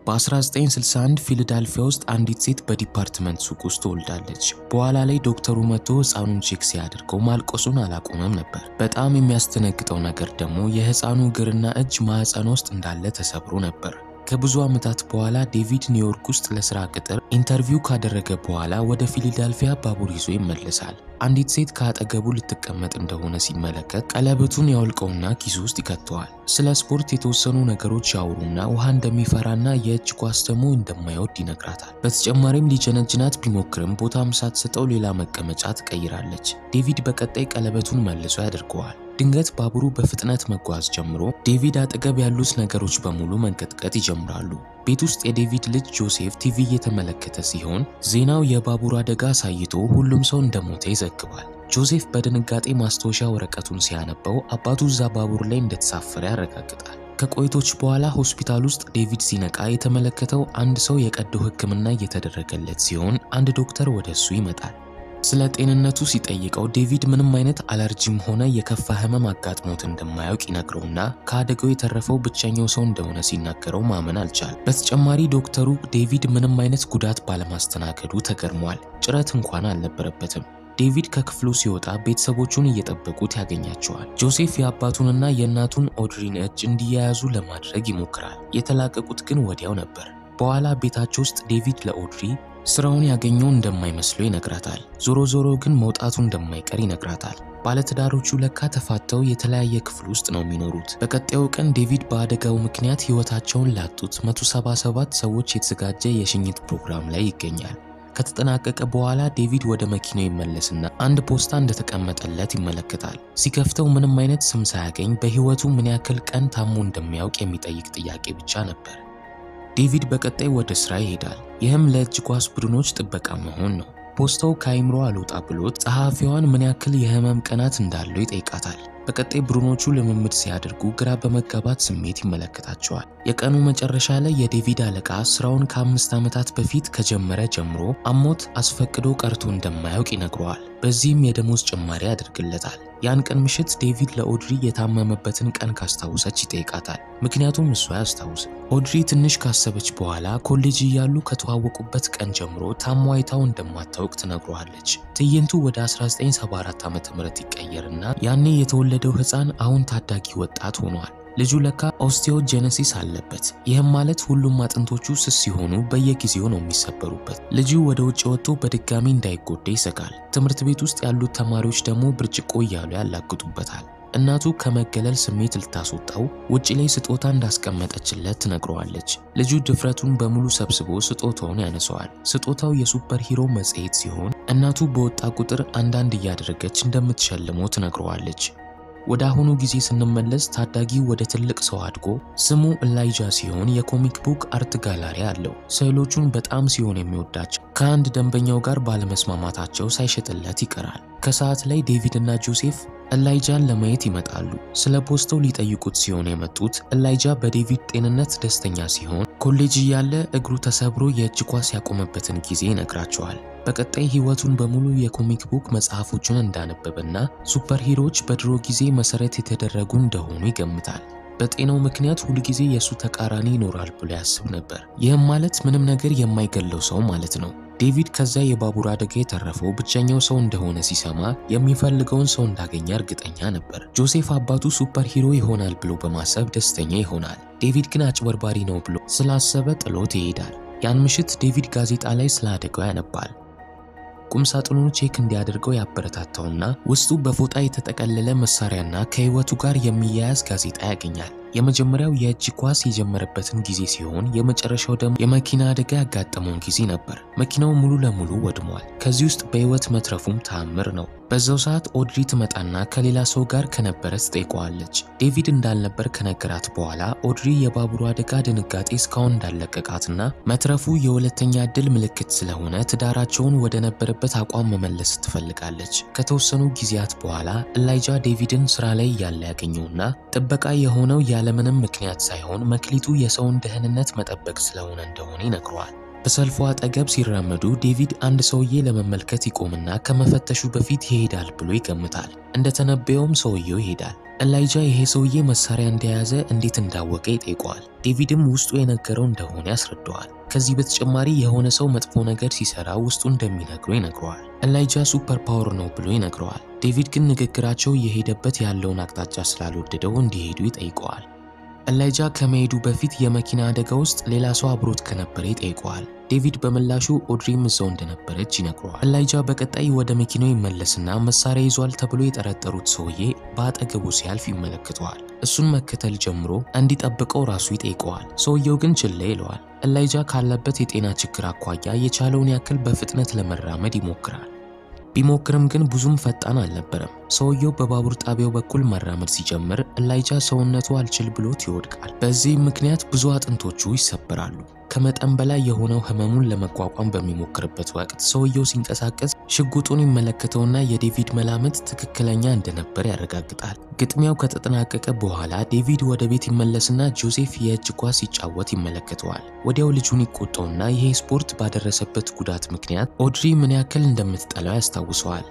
በ1961 ፊላዳልፊያ ውስጥ አንዲት ሴት በዲፓርትመንት ሱቅ ውስጥ ትወልዳለች። በኋላ ላይ ዶክተሩ መጥቶ ሕፃኑን ቼክ ሲያደርገው ማልቀሱን አላቆመም ነበር። በጣም የሚያስደነግጠው ነገር ደግሞ የሕፃኑ እግርና እጅ ማዕፀን ውስጥ እንዳለ ተሰብሮ ነበር። ከብዙ ዓመታት በኋላ ዴቪድ ኒውዮርክ ውስጥ ለስራ ቅጥር ኢንተርቪው ካደረገ በኋላ ወደ ፊላዳልፊያ ባቡር ይዞ ይመለሳል። አንዲት ሴት ከአጠገቡ ልትቀመጥ እንደሆነ ሲመለከት ቀለበቱን ያወልቀውና ኪሱ ውስጥ ይከተዋል። ስለ ስፖርት የተወሰኑ ነገሮች ያወሩና ውሃ እንደሚፈራና የእጅ ኳስ ደግሞ እንደማይወድ ይነግራታል። በተጨማሪም ሊጀነጅናት ቢሞክርም ቦታም ሳትሰጠው ሌላ መቀመጫ ትቀይራለች። ዴቪድ በቀጣይ ቀለበቱን መልሶ ያደርገዋል። ድንገት ባቡሩ በፍጥነት መጓዝ ጀምሮ ዴቪድ አጠገብ ያሉት ነገሮች በሙሉ መንቀጥቀጥ ይጀምራሉ። ቤት ውስጥ የዴቪድ ልጅ ጆሴፍ ቲቪ እየተመለከተ ሲሆን ዜናው የባቡር አደጋ አሳይቶ ሁሉም ሰው እንደሞተ ይዘግባል። ጆሴፍ በድንጋጤ ማስታወሻ ወረቀቱን ሲያነበው አባቱ እዛ ባቡር ላይ እንደተሳፈረ ያረጋግጣል። ከቆይቶች በኋላ ሆስፒታል ውስጥ ዴቪድ ሲነቃ የተመለከተው አንድ ሰው የቀዶ ሕክምና እየተደረገለት ሲሆን አንድ ዶክተር ወደ እሱ ይመጣል። ስለ ጤንነቱ ሲጠይቀው ዴቪድ ምንም አይነት አለርጂም ሆነ የከፋ ህመም አጋጥሞት እንደማያውቅ ይነግረውና ከአደጋው የተረፈው ብቸኛው ሰው እንደሆነ ሲናገረው ማመን አልቻለም። በተጨማሪ ዶክተሩ ዴቪድ ምንም አይነት ጉዳት ባለማስተናገዱ ተገርሟል። ጭረት እንኳን አልነበረበትም። ዴቪድ ከክፍሉ ሲወጣ ቤተሰቦቹን እየጠበቁት ያገኛቸዋል። ጆሴፍ የአባቱንና የእናቱን ኦድሪን እጅ እንዲያያዙ ለማድረግ ይሞክራል። የተላቀቁት ግን ወዲያው ነበር። በኋላ ቤታቸው ውስጥ ዴቪድ ለኦድሪ ስራውን ያገኘው እንደማይመስለው ይነግራታል። ዞሮ ዞሮ ግን መውጣቱ እንደማይቀር ይነግራታል። ባለትዳሮቹ ለካ ተፋተው የተለያየ ክፍል ውስጥ ነው የሚኖሩት። በቀጣዩ ቀን ዴቪድ በአደጋው ምክንያት ህይወታቸውን ላጡት 177 ሰዎች የተዘጋጀ የሽኝት ፕሮግራም ላይ ይገኛል። ከተጠናቀቀ በኋላ ዴቪድ ወደ መኪናው ይመለስና አንድ ፖስታ እንደተቀመጠለት ይመለከታል። ሲከፍተው ምንም አይነት ስም ሳያገኝ በህይወቱ ምን ያክል ቀን ታሞ እንደሚያውቅ የሚጠይቅ ጥያቄ ብቻ ነበር። ዴቪድ በቀጣይ ወደ ስራ ይሄዳል። ይህም ለእጅ ኳስ ቡድኖች ጥበቃ መሆን ነው። ፖስታው ከአይምሮ አልወጣ ብሎት ጸሐፊዋን ምን ያክል የህመም ቀናት እንዳለው ይጠይቃታል። በቀጣይ ቡድኖቹ ልምምድ ሲያደርጉ ግራ በመጋባት ስሜት ይመለከታቸዋል። የቀኑ መጨረሻ ላይ የዴቪድ አለቃ ስራውን ከአምስት ዓመታት በፊት ከጀመረ ጀምሮ አሞት አስፈቅዶ ቀርቶ እንደማያውቅ ይነግረዋል። በዚህም የደሞዝ ጭማሪ ያደርግለታል። ያን ቀን ምሽት ዴቪድ ለኦድሪ የታመመበትን ቀን ካስታውሰች ይጠይቃታል። ምክንያቱም እሷ አያስታውስም። ኦድሪ ትንሽ ካሰበች በኋላ ኮሌጅ እያሉ ከተዋወቁበት ቀን ጀምሮ ታሞ አይታው እንደማታውቅ ትነግረዋለች። ትዕይንቱ ወደ 1974 ዓ ም ይቀየርና ያኔ የተወለደው ህፃን አሁን ታዳጊ ወጣት ሆኗል። ልጁ ለካ ኦስቲዮጀነሲስ አለበት። ይህም ማለት ሁሉም አጥንቶቹ ስስ ሲሆኑ በየጊዜው ነው የሚሰበሩበት። ልጁ ወደ ውጭ ወጥቶ በድጋሚ እንዳይጎዳ ይሰጋል። ትምህርት ቤት ውስጥ ያሉት ተማሪዎች ደግሞ ብርጭቆ እያሉ ያላግጡበታል። እናቱ ከመገለል ስሜት ልታስወጣው ውጭ ላይ ስጦታ እንዳስቀመጠችለት ትነግረዋለች። ልጁ ድፍረቱን በሙሉ ሰብስቦ ስጦታውን ያነሰዋል። ስጦታው የሱፐር ሂሮ መጽሔት ሲሆን እናቱ በወጣ ቁጥር አንዳንድ እያደረገች እንደምትሸልመው ትነግረዋለች። ወደ አሁኑ ጊዜ ስንመለስ ታዳጊ ወደ ትልቅ ሰው አድጎ ስሙ ኤላይጃ ሲሆን የኮሚክ ቡክ አርት ጋላሪ አለው። ስዕሎቹን በጣም ሲሆን የሚወዳቸው ከአንድ ደንበኛው ጋር ባለመስማማታቸው ሳይሸጥለት ይቀራል። ከሰዓት ላይ ዴቪድ እና ጆሴፍ ኤላይጃን ለማየት ይመጣሉ። ስለ ፖስታው ሊጠይቁት ሲሆን የመጡት ኤላይጃ በዴቪድ ጤንነት ደስተኛ ሲሆን ኮሌጅ እያለ እግሩ ተሰብሮ የእጅ ኳስ ያቆመበትን ጊዜ ይነግራቸዋል። በቀጣይ ህይወቱን በሙሉ የኮሚክ ቡክ መጽሐፎቹን እንዳነበበና ሱፐር ሂሮዎች በድሮ ጊዜ መሰረት የተደረጉ እንደሆኑ ይገምታል። በጤናው ምክንያት ሁልጊዜ የእሱ ተቃራኒ ይኖራል ብሎ ያስብ ነበር። ይህም ማለት ምንም ነገር የማይገለው ሰው ማለት ነው። ዴቪድ ከዛ የባቡር አደጋ የተረፈው ብቸኛው ሰው እንደሆነ ሲሰማ የሚፈልገውን ሰው እንዳገኘ እርግጠኛ ነበር። ጆሴፍ አባቱ ሱፐር ሂሮ ይሆናል ብሎ በማሰብ ደስተኛ ይሆናል። ዴቪድ ግን አጭበርባሪ ነው ብሎ ስላሰበ ጥሎት ይሄዳል። ያን ምሽት ዴቪድ ጋዜጣ ላይ ስለ አደጋው ያነባል። ቁምሳጥኑን ቼክ እንዲያደርገው ያበረታታውና ውስጡ በፎጣ የተጠቀለለ መሳሪያና ከህይወቱ ጋር የሚያያዝ ጋዜጣ ያገኛል። የመጀመሪያው የእጅ ኳስ የጀመረበትን ጊዜ ሲሆን የመጨረሻው ደግሞ የመኪና አደጋ ያጋጠመውን ጊዜ ነበር። መኪናው ሙሉ ለሙሉ ወድሟል። ከዚህ ውስጥ በህይወት መትረፉም ተአምር ነው። በዛው ሰዓት ኦድሪ ትመጣና ከሌላ ሰው ጋር ከነበረ ትጠይቀዋለች። ዴቪድ እንዳልነበር ከነገራት በኋላ ኦድሪ የባቡሩ አደጋ ድንጋጤ እስካሁን እንዳለቀቃትና መትረፉ የሁለተኛ ዕድል ምልክት ስለሆነ ትዳራቸውን ወደ ነበረበት አቋም መመለስ ትፈልጋለች። ከተወሰኑ ጊዜያት በኋላ ኤላይጃ ዴቪድን ስራ ላይ እያለ ያገኘውና ጥበቃ የሆነው ያለምንም ምክንያት ሳይሆን መክሊቱ የሰውን ደህንነት መጠበቅ ስለሆነ እንደሆነ ይነግረዋል። በሰልፉ አጠገብ ሲራመዱ ዴቪድ አንድ ሰውዬ ለመመልከት ይቆምና ከመፈተሹ በፊት ይሄዳል ብሎ ይገምታል። እንደተነበየውም ሰውየው ይሄዳል። ኤላይጃ ይሄ ሰውዬ መሳሪያ እንደያዘ እንዴት እንዳወቀ ይጠይቀዋል። ዴቪድም ውስጡ የነገረው እንደሆነ ያስረዳዋል። ከዚህ በተጨማሪ የሆነ ሰው መጥፎ ነገር ሲሰራ ውስጡ እንደሚነግረው ይነግረዋል። ኤላይጃ ሱፐር ፓወር ነው ብሎ ይነግረዋል። ዴቪድ ግን ንግግራቸው የሄደበት ያለውን አቅጣጫ ስላልወደደው እንዲሄዱ ይጠይቀዋል። ኤላይጃ ከመሄዱ በፊት የመኪና አደጋ ውስጥ ሌላ ሰው አብሮት ከነበረ ይጠይቀዋል። ዴቪድ በምላሹ ኦድሪም እዛው እንደነበረች ይነግረዋል። ኤላይጃ በቀጣይ ወደ መኪናው ይመለስና መሳሪያ ይዟል ተብሎ የጠረጠሩት ሰውዬ በአጠገቡ ሲያልፍ ይመለከተዋል። እሱን መከተል ጀምሮ እንዲጠብቀው ራሱ ይጠይቀዋል። ሰውየው ግን ችላ ይለዋል። ኤላይጃ ካለበት የጤና ችግር አኳያ የቻለውን ያክል በፍጥነት ለመራመድ ይሞክራል። ቢሞክርም ግን ብዙም ፈጣን አልነበረም። ሰውየው በባቡር ጣቢያው በኩል መራመድ ሲጀምር ኤላይጃ ሰውነቱ አልችል ብሎት ይወድቃል። በዚህም ምክንያት ብዙ አጥንቶቹ ይሰበራሉ። ከመጠን በላይ የሆነው ህመሙን ለመቋቋም በሚሞክርበት ወቅት ሰውየው ሲንቀሳቀስ ሽጉጡን ይመለከተውና የዴቪድ መላምት ትክክለኛ እንደነበር ያረጋግጣል። ግጥሚያው ከተጠናቀቀ በኋላ ዴቪድ ወደ ቤት ይመለስና ጆሴፍ የእጅ ኳስ ሲጫወት ይመለከተዋል። ወዲያው ልጁን ይቆጣውና ይሄ ስፖርት ባደረሰበት ጉዳት ምክንያት ኦድሪ ምን ያክል እንደምትጠላው ያስታውሰዋል።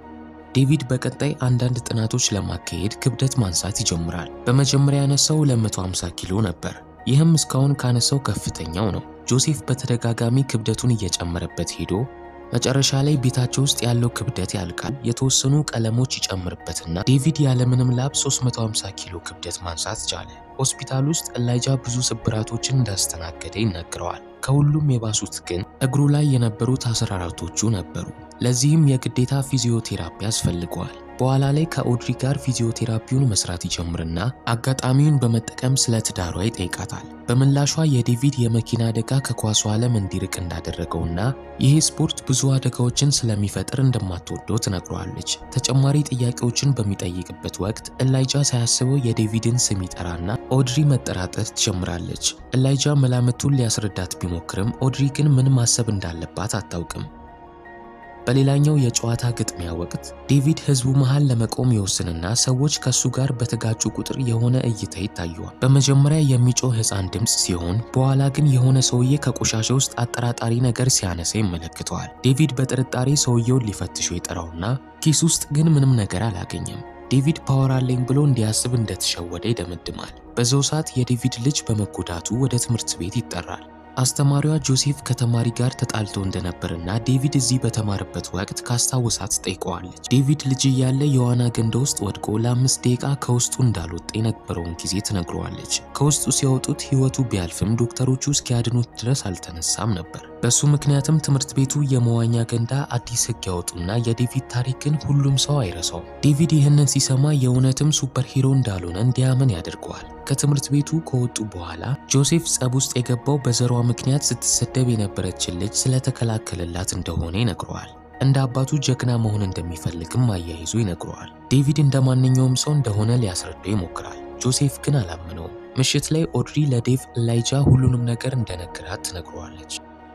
ዴቪድ በቀጣይ አንዳንድ ጥናቶች ለማካሄድ ክብደት ማንሳት ይጀምራል። በመጀመሪያ ያነሳው 250 ኪሎ ነበር። ይህም እስካሁን ካነሳው ከፍተኛው ነው። ጆሴፍ በተደጋጋሚ ክብደቱን እየጨመረበት ሄዶ መጨረሻ ላይ ቤታቸው ውስጥ ያለው ክብደት ያልቃል። የተወሰኑ ቀለሞች ይጨምርበትና ዴቪድ ያለምንም ላብ 350 ኪሎ ክብደት ማንሳት ቻለ። ሆስፒታል ውስጥ ኤላይጃ ብዙ ስብራቶችን እንዳስተናገደ ይነግረዋል። ከሁሉም የባሱት ግን እግሩ ላይ የነበሩት አስራራቶቹ ነበሩ። ለዚህም የግዴታ ፊዚዮቴራፒ ያስፈልገዋል። በኋላ ላይ ከኦድሪ ጋር ፊዚዮቴራፒውን መስራት ይጀምርና አጋጣሚውን በመጠቀም ስለ ትዳሯ ይጠይቃታል። በምላሿ የዴቪድ የመኪና አደጋ ከኳሱ ዓለም እንዲርቅ እንዳደረገውና ይህ ስፖርት ብዙ አደጋዎችን ስለሚፈጥር እንደማትወደው ትነግረዋለች። ተጨማሪ ጥያቄዎችን በሚጠይቅበት ወቅት ኤላይጃ ሳያስበው የዴቪድን ስም ይጠራና ኦድሪ መጠራጠር ትጀምራለች። ኤላይጃ መላምቱን ሊያስረዳት ቢሞክርም ኦድሪ ግን ምን ማሰብ እንዳለባት አታውቅም። በሌላኛው የጨዋታ ግጥሚያ ወቅት ዴቪድ ህዝቡ መሃል ለመቆም ይወስንና ሰዎች ከሱ ጋር በተጋጩ ቁጥር የሆነ እይታ ይታየዋል። በመጀመሪያ የሚጮህ ህፃን ድምፅ ሲሆን በኋላ ግን የሆነ ሰውዬ ከቆሻሻ ውስጥ አጠራጣሪ ነገር ሲያነሳ ይመለክተዋል። ዴቪድ በጥርጣሬ ሰውየውን ሊፈትሸው ይጠራውና ኪስ ውስጥ ግን ምንም ነገር አላገኘም። ዴቪድ ፓወር አለኝ ብሎ እንዲያስብ እንደተሸወደ ይደመድማል። በዛው ሰዓት የዴቪድ ልጅ በመጎዳቱ ወደ ትምህርት ቤት ይጠራል። አስተማሪዋ ጆሴፍ ከተማሪ ጋር ተጣልቶ እንደነበርና ዴቪድ እዚህ በተማረበት ወቅት ካስታወሳት ጠይቀዋለች። ዴቪድ ልጅ እያለ የዋና ገንዳ ውስጥ ወድቆ ለአምስት ደቂቃ ከውስጡ እንዳልወጣ የነበረውን ጊዜ ትነግረዋለች። ከውስጡ ሲያወጡት ህይወቱ ቢያልፍም ዶክተሮቹ እስኪያድኑት ድረስ አልተነሳም ነበር። በሱ ምክንያትም ትምህርት ቤቱ የመዋኛ ገንዳ አዲስ ህግ ያወጡና የዴቪድ ታሪክን ሁሉም ሰው አይረሳውም። ዴቪድ ይህንን ሲሰማ የእውነትም ሱፐር ሂሮ እንዳልሆነ እንዲያምን ያደርገዋል። ከትምህርት ቤቱ ከወጡ በኋላ ጆሴፍ ጸብ ውስጥ የገባው በዘሯ ምክንያት ስትሰደብ የነበረችን ልጅ ስለተከላከለላት እንደሆነ ይነግረዋል። እንደ አባቱ ጀግና መሆን እንደሚፈልግም አያይዞ ይነግረዋል። ዴቪድ እንደ ማንኛውም ሰው እንደሆነ ሊያስረዳው ይሞክራል። ጆሴፍ ግን አላምነውም። ምሽት ላይ ኦድሪ ለዴቭ ኤላይጃ ሁሉንም ነገር እንደነገራት ትነግረዋለች።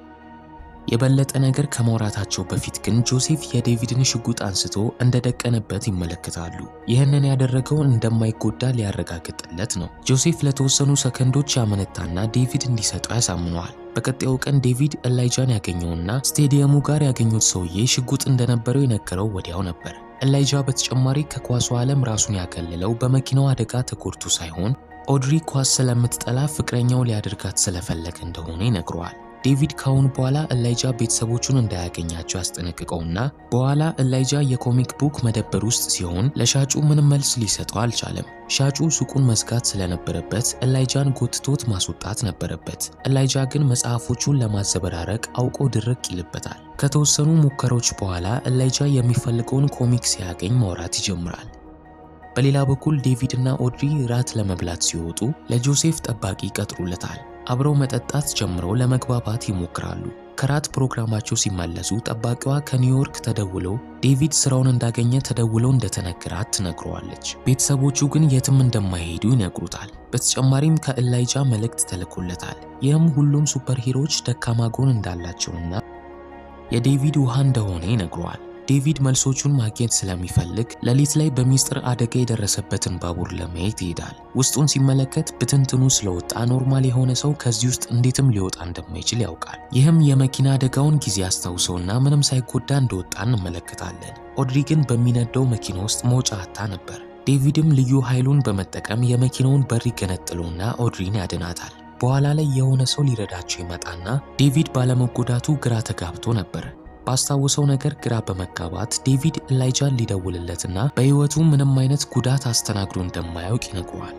የበለጠ ነገር ከማውራታቸው በፊት ግን ጆሴፍ የዴቪድን ሽጉጥ አንስቶ እንደደቀነበት ይመለከታሉ። ይህንን ያደረገው እንደማይጎዳ ሊያረጋግጥለት ነው። ጆሴፍ ለተወሰኑ ሰከንዶች ያመነታና ዴቪድ እንዲሰጠው ያሳምነዋል። በቀጣዩ ቀን ዴቪድ ኤላይጃን ያገኘውና ስቴዲየሙ ጋር ያገኙት ሰውዬ ሽጉጥ እንደነበረው የነገረው ወዲያው ነበር። ኤላይጃ በተጨማሪ ከኳሱ ዓለም ራሱን ያከልለው በመኪናው አደጋ ተጎድቶ ሳይሆን ኦድሪ ኳስ ስለምትጠላ ፍቅረኛው ሊያደርጋት ስለፈለገ እንደሆነ ይነግረዋል። ዴቪድ ካሁን በኋላ ኤላይጃ ቤተሰቦቹን እንዳያገኛቸው ያስጠነቅቀውና በኋላ ኤላይጃ የኮሚክ ቡክ መደብር ውስጥ ሲሆን ለሻጩ ምንም መልስ ሊሰጠው አልቻለም። ሻጩ ሱቁን መዝጋት ስለነበረበት ኤላይጃን ጎትቶት ማስወጣት ነበረበት። ኤላይጃ ግን መጽሐፎቹን ለማዘበራረቅ አውቆ ድርቅ ይልበታል። ከተወሰኑ ሙከራዎች በኋላ ኤላይጃ የሚፈልገውን ኮሚክ ሲያገኝ ማውራት ይጀምራል። በሌላ በኩል ዴቪድ እና ኦድሪ ራት ለመብላት ሲወጡ ለጆሴፍ ጠባቂ ይቀጥሩለታል። አብረው መጠጣት ጀምረው ለመግባባት ይሞክራሉ። ከራት ፕሮግራማቸው ሲመለሱ ጠባቂዋ ከኒውዮርክ ተደውለው ዴቪድ ስራውን እንዳገኘ ተደውለው እንደተነገራት ትነግረዋለች። ቤተሰቦቹ ግን የትም እንደማይሄዱ ይነግሩታል። በተጨማሪም ከኤላይጃ መልእክት ተልኮለታል። ይህም ሁሉም ሱፐር ሂሮዎች ደካማ ጎን እንዳላቸውና የዴቪድ ውሃ እንደሆነ ይነግረዋል። ዴቪድ መልሶቹን ማግኘት ስለሚፈልግ ሌሊት ላይ በሚስጥር አደጋ የደረሰበትን ባቡር ለማየት ይሄዳል። ውስጡን ሲመለከት ብትንትኑ ስለወጣ ኖርማል የሆነ ሰው ከዚህ ውስጥ እንዴትም ሊወጣ እንደማይችል ያውቃል። ይህም የመኪና አደጋውን ጊዜ አስታውሰውና ምንም ሳይጎዳ እንደወጣ እንመለከታለን። ኦድሪ ግን በሚነደው መኪና ውስጥ መውጫ አታ ነበር። ዴቪድም ልዩ ኃይሉን በመጠቀም የመኪናውን በር ይገነጥለውና ኦድሪን ያድናታል። በኋላ ላይ የሆነ ሰው ሊረዳቸው ይመጣና ዴቪድ ባለመጎዳቱ ግራ ተጋብቶ ነበር። ባስታወሰው ነገር ግራ በመጋባት ዴቪድ ኤላይጃን ሊደውልለትና በሕይወቱ ምንም አይነት ጉዳት አስተናግዶ እንደማያውቅ ይነግረዋል።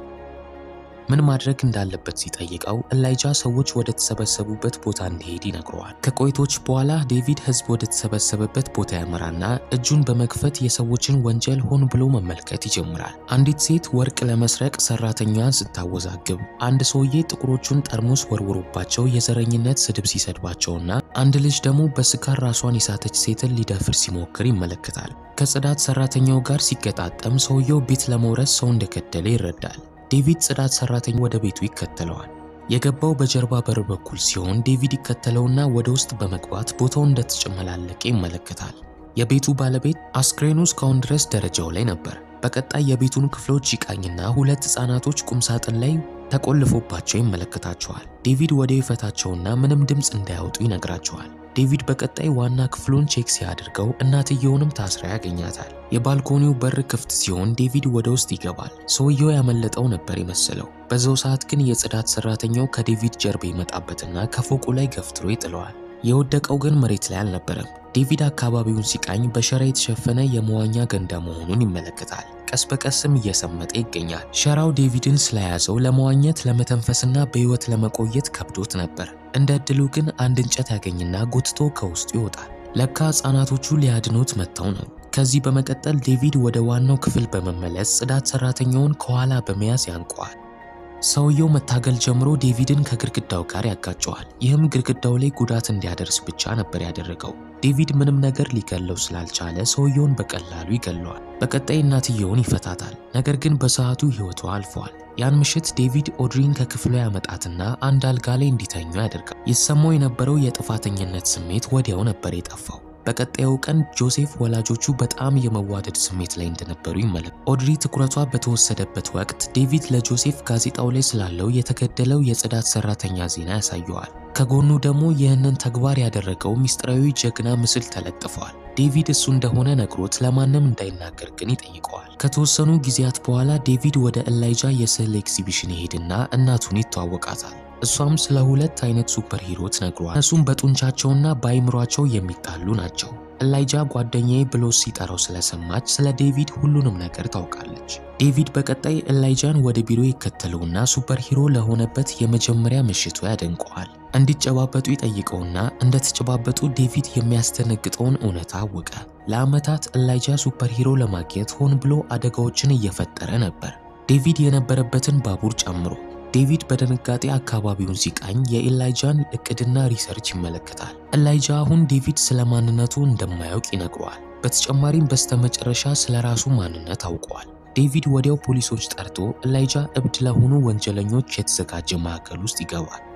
ምን ማድረግ እንዳለበት ሲጠይቀው ኤላይጃ ሰዎች ወደ ተሰበሰቡበት ቦታ እንዲሄድ ይነግረዋል። ከቆይቶች በኋላ ዴቪድ ሕዝብ ወደ ተሰበሰበበት ቦታ ያመራና እጁን በመክፈት የሰዎችን ወንጀል ሆን ብሎ መመልከት ይጀምራል። አንዲት ሴት ወርቅ ለመስረቅ ሰራተኛዋን ስታወዛግብ፣ አንድ ሰውዬ ጥቁሮቹን ጠርሙስ ወርውሮባቸው የዘረኝነት ስድብ ሲሰድባቸውና አንድ ልጅ ደግሞ በስካር ራሷን የሳተች ሴትን ሊደፍር ሲሞክር ይመለከታል። ከጽዳት ሰራተኛው ጋር ሲገጣጠም ሰውየው ቤት ለመውረስ ሰው እንደገደለ ይረዳል። ዴቪድ ጽዳት ሰራተኛ ወደ ቤቱ ይከተለዋል። የገባው በጀርባ በር በኩል ሲሆን ዴቪድ ይከተለውና ወደ ውስጥ በመግባት ቦታው እንደተጨመላለቀ ይመለከታል። የቤቱ ባለቤት አስክሬኑ እስካሁን ድረስ ደረጃው ላይ ነበር። በቀጣይ የቤቱን ክፍሎች ይቃኝና ሁለት ሕፃናቶች ቁምሳጥን ላይ ተቆልፎባቸው ይመለከታቸዋል። ዴቪድ ወደ ይፈታቸውና ምንም ድምፅ እንዳያወጡ ይነግራቸዋል። ዴቪድ በቀጣይ ዋና ክፍሉን ቼክ ሲያደርገው እናትየውንም ታስራ ያገኛታል። የባልኮኒው በር ክፍት ሲሆን ዴቪድ ወደ ውስጥ ይገባል። ሰውየው ያመለጠው ነበር የመሰለው። በዛው ሰዓት ግን የጽዳት ሰራተኛው ከዴቪድ ጀርባ ይመጣበትና ከፎቁ ላይ ገፍትሮ ይጥለዋል። የወደቀው ግን መሬት ላይ አልነበረም። ዴቪድ አካባቢውን ሲቃኝ በሸራ የተሸፈነ የመዋኛ ገንዳ መሆኑን ይመለከታል። ቀስ በቀስም እየሰመጠ ይገኛል። ሸራው ዴቪድን ስለያዘው ለመዋኘት ለመተንፈስና በሕይወት ለመቆየት ከብዶት ነበር። እንደ ዕድሉ ግን አንድ እንጨት ያገኝና ጎትቶ ከውስጡ ይወጣል። ለካ ሕፃናቶቹ ሊያድኑት መጥተው ነው። ከዚህ በመቀጠል ዴቪድ ወደ ዋናው ክፍል በመመለስ ጽዳት ሰራተኛውን ከኋላ በመያዝ ያንቀዋል። ሰውየው መታገል ጀምሮ ዴቪድን ከግድግዳው ጋር ያጋጨዋል። ይህም ግድግዳው ላይ ጉዳት እንዲያደርስ ብቻ ነበር ያደረገው። ዴቪድ ምንም ነገር ሊገለው ስላልቻለ ሰውየውን በቀላሉ ይገለዋል። በቀጣይ እናትየውን ይፈታታል። ነገር ግን በሰዓቱ ሕይወቷ አልፏል። ያን ምሽት ዴቪድ ኦድሪን ከክፍሉ ያመጣትና አንድ አልጋ ላይ እንዲተኙ ያደርጋል። ይሰማው የነበረው የጥፋተኝነት ስሜት ወዲያው ነበር የጠፋው። በቀጣዩ ቀን ጆሴፍ ወላጆቹ በጣም የመዋደድ ስሜት ላይ እንደነበሩ ይመለከታል። ኦድሪ ትኩረቷ በተወሰደበት ወቅት ዴቪድ ለጆሴፍ ጋዜጣው ላይ ስላለው የተገደለው የጽዳት ሰራተኛ ዜና ያሳየዋል። ከጎኑ ደግሞ ይህንን ተግባር ያደረገው ሚስጥራዊ ጀግና ምስል ተለጥፏል። ዴቪድ እሱ እንደሆነ ነግሮት ለማንም እንዳይናገር ግን ይጠይቀዋል። ከተወሰኑ ጊዜያት በኋላ ዴቪድ ወደ ኤላይጃ የስዕል ኤግዚቢሽን ይሄድና እናቱን ይተዋወቃታል። እሷም ስለ ሁለት አይነት ሱፐር ሂሮ ትነግሯል። እነሱም በጡንቻቸውና በአይምሯቸው የሚጣሉ ናቸው። ኤላይጃ ጓደኛዬ ብሎ ሲጠራው ስለሰማች ስለ ዴቪድ ሁሉንም ነገር ታውቃለች። ዴቪድ በቀጣይ ኤላይጃን ወደ ቢሮ ይከተለውና ሱፐር ሂሮ ለሆነበት የመጀመሪያ ምሽቱ ያደንቀዋል። እንዲጨባበጡ ይጠይቀውና እንደተጨባበጡ ዴቪድ የሚያስደነግጠውን እውነታ አወቀ። ለዓመታት ኤላይጃ ሱፐር ሂሮ ለማግኘት ሆን ብሎ አደጋዎችን እየፈጠረ ነበር፣ ዴቪድ የነበረበትን ባቡር ጨምሮ። ዴቪድ በድንጋጤ አካባቢውን ሲቃኝ የኤላይጃን እቅድና ሪሰርች ይመለከታል። ኤላይጃ አሁን ዴቪድ ስለ ማንነቱ እንደማያውቅ ይነግረዋል። በተጨማሪም በስተመጨረሻ ስለ ራሱ ማንነት አውቀዋል። ዴቪድ ወዲያው ፖሊሶች ጠርቶ ኤላይጃ እብድ ለሆኑ ወንጀለኞች የተዘጋጀ ማዕከል ውስጥ ይገባል።